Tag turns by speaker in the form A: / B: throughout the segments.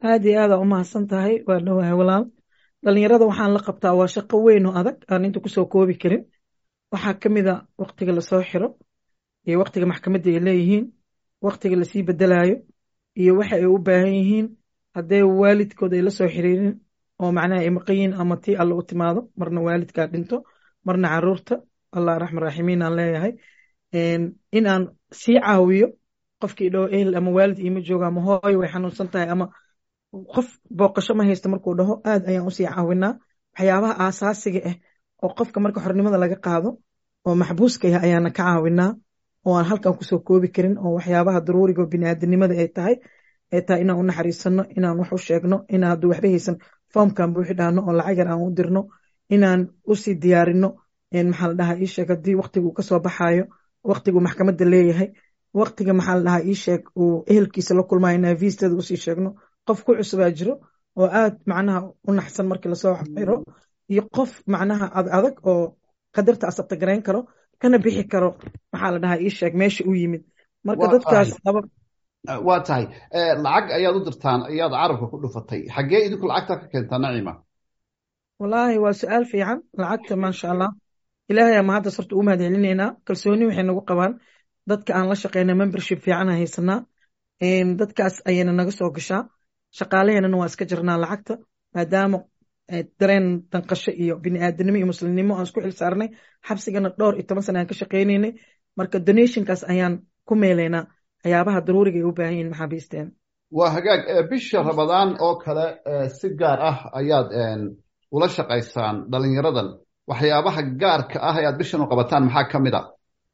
A: aad iyo aada umahadsan tahay waa dhawahay walaal dhalinyarada waxaan la qabtaa waa shaqo weyn oo adag aan inta kusoo koobi karin waxaa ka mid a waktiga lasoo xiro iyo waktiga maxkamadda ay leeyihiin waktiga lasii bedelayo iyo waxa ay u baahan yihiin haddee waalidkood ay la soo xiriirin oo macnaha ay maqan yihiin ama tii alle u timaado marna waalidkaa dhinto marna caruurta allah raxman raximiin aan leeyahay in aan sii caawiyo qofkii dhaho ehel ama waalid iima jooga ama hooyo way xanuunsan tahay ama qof booqasho ma haysta markuu dhaho aad ayaan usii caawinaa waxyaabaha aasaasiga ah oo qofka marka xornimada laga qaado oo maxbuuska ah ayaana ka caawinaa oo aan halkan kusoo koobi karin oo waxyaabaha daruuriga oo biniaadanimada ay tahay ay tahay inaan u naxariisano inaan wax u sheegno inaan hadduu waxba haysan foomkan buuxi dhaano oo lacag yar aan u dirno inaan usii diyaarino maxaa la dhahaa ii sheeg haddii waktiga uu kasoo baxayo waktigu maxkamadda leeyahay waktiga maxaa la dhahaa ii sheeg uu ehelkiisa la kulmayo inaan viistada usii sheegno qof ku cusubaa jiro oo aad macnaha u naxsan markii lasoo xiro iyo qof macnaha ad adag oo qadarta asabta garayn karo kana bixi karo maxaa la dhahaa ii sheeg meesha u yimid marka dadkaas laba
B: waa tahay lacag ayaad u dirtaan ayaad carabka ku dhufatay xaggee idinku lacagta ka keentaa nacima
A: wallaahi waa su-aal fiican lacagta maasha allah ilaahay ama hadda sorta u mahad celinaynaa kalsooni waxay nagu qabaan dadka aan la shaqeyna membership fiican haysanaa dadkaas ayayna naga soo gashaa shaqaalaheenana waa iska jirnaa lacagta maadaama dareen danqasho iyo biniaadanimo iyo muslimnimo aan isku xil saarnay xabsigana dhowr iyo toban sana aan ka shaqeynaynay marka donationkaas ayaan ku meelaynaa waxyaabaha daruuriga ay u baahan yihin maxaabiisteen
B: waa hagaag bisha ramadaan oo kale si gaar ah ayaad ula shaqaysaan dhalinyaradan waxyaabaha gaarka ah ayaad bishan u qabataan maxaa ka mid a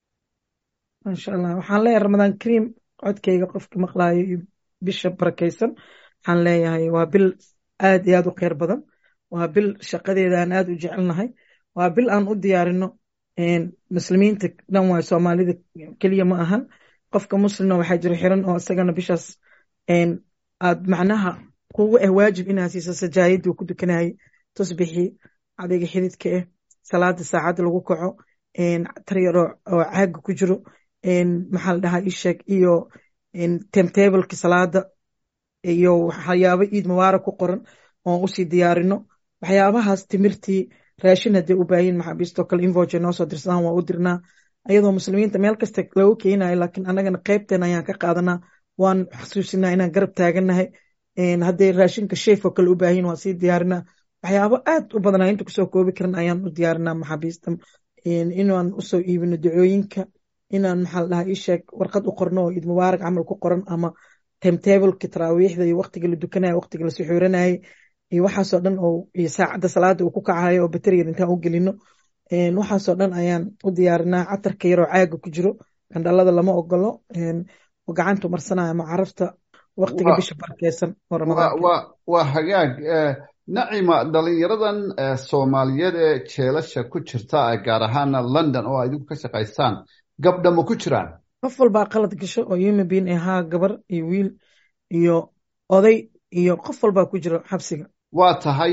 A: maasha allah waxaan leeyahay ramadaan kariim codkayga qofka maqlaayo iyo bisha barakaysan waxaan leeyahay waa bil aad iyo aad u kheyr badan waa bil shaqadeeda aan aad u jecelnahay waa bil aan u diyaarino muslimiinta dhan waay soomaalida keliya ma ahan qofka muslimna waxaa jira xiran oo isagana bishaas aad macnaha kugu ah waajib inaa siiso sajaayadii ku dukanayay tusbixii cadayga xididka ah salaada saacadda lagu kaco taryar oo caaga ku jiro maxaa la dhahaa isheeg iyo timetableki salaada iyo waxyaabo iid mubaarak ku qoran oon usii diyaarino waxyaabahaas timirtii raashin hadday u baahin maxaabiistoo kale invoje noo soo dirsadaan waa u dirnaa ayadoo muslimiinta meel kasta loogu keenayo laakiin annagana qaybteen ayaan ka qaadanaa waan xasuusinaa inaan garab taaganahay hadday raashinka sheef oo kale u baahin waan sii diyaarinaa waxyaabo aad u badanaa inta kusoo koobi karan ayaan u diyaarinaa maxaabiista inaan usoo iibino dacooyinka inaan maxaa la dhahaa isheeg warqad u qorno oo iid mubaarak camal ku qoran ama timetableki taraawiixda iyo waktiga la dukanayo waktiga la suxuuranayay iyo waxaasoo dhan oo iyo saacadda salaada uu ku kacayo oo bateriyan intaan u gelino waxaasoo dhan ayaan u diyaarinaa catarka yaroo caaga ku jiro gandhalada lama ogolo oo gacantu marsanayo ama carafta waktiga bisha barkeysan oo ramadaanka
B: waa hagaag nacima dhalinyaradan soomaaliyeed ee jeelasha ku jirta gaar ahaana london oo idinku ka shaqaysaan gabdha ma ku jiraan
A: qof walbaa qalad gasho oo human being ahaa gabar iyo wiil iyo oday iyo qof walbaa ku jiro xabsiga
B: waa tahay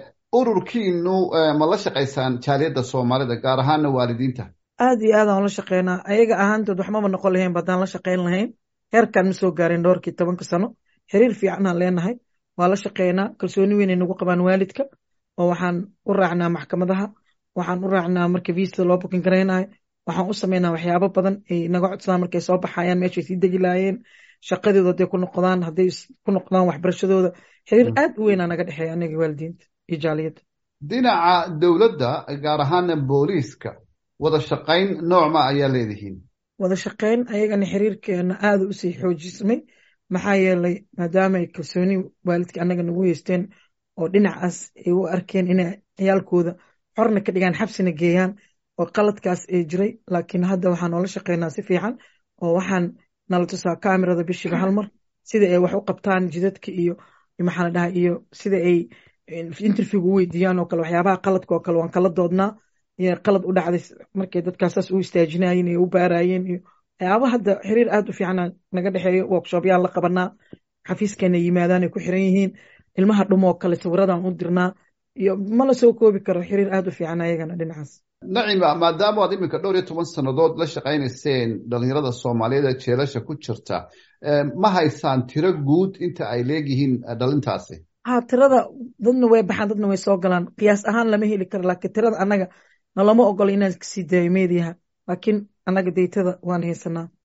B: ururkiinu ma la shaqaysaan jaaliyadda soomaalida gaar ahaana waalidiinta
A: aad iyo aad aan la shaqeynaa ayaga ahaantood waxmaba noqon lahayn baddaan la shaqeyn lahayn heerkaan ma soo gaarin dhowrkii tobanka sano xiriir fiicanaan leenahay waa la shaqeynaa kalsooni weynay nagu qabaan waalidka oo waxaan u raacnaa maxkamadaha waxaan u raacnaa marka viisada loo bukin garaynayo waxaan u sameynaa waxyaabo badan ay naga codsadaan markay soo baxayaan meeshay sii degi laayeen shaqadooda hadday ku noqdaan hadday ku noqdaan waxbarashadooda xiriir aad u weynaa naga dhexeeya anaga waalidiinta iyo jaaliyadda
B: dhinaca dowladda gaar ahaana booliiska wada shaqayn noocma ayaa leedihiin
A: wada shaqayn ayagana xiriirkeena aada usii xoojismay maxaa yeelay maadaama ay kalsooni waalidka annaga nagu haysteen oo dhinacaas ay u arkeen inay ciyaalkooda xorna ka dhigaan xabsina geeyaan oo qaladkaas ay jiray laakiin hadda waxaan noola shaqeynaa si fiican oo waxaan nala tusaa kamerada bishiiba hal mar sida ay wax u qabtaan jidadka iyo maxaa la dhahaa iyo sida ay interviewga u weydiiyaan oo kale waxyaabaha qaladka oo kale waan kala doodnaa iyo qalad u dhacday markay dadkaas saas u istaajinayeen iyo u baarayeen iyo waxyaaba hadda xiriir aad u fiican naga dhexeeyo workshoopyaan la qabanaa xafiiskeena yimaadaan ay ku xiran yihiin ilmaha dhumoo kale sawiradan u dirnaa iyo ma la soo koobi karo xiriir aad u fiican ayagana dhinacaas
B: nacima maadaama aad iminka dhowr iyo toban sannadood la shaqaynayseen dhalinyarada soomaaliyeed ee jeelasha ku jirta ma haysaan tiro guud inta ay leegyihiin dhalintaasi
A: ha tirada dadna way baxaan dadna way soo galaan qiyaas ahaan lama heli karo laakiin tirada annaga nalama ogolo inaan kasii daayo meediyaha laakiin annaga deytada waan haysanaa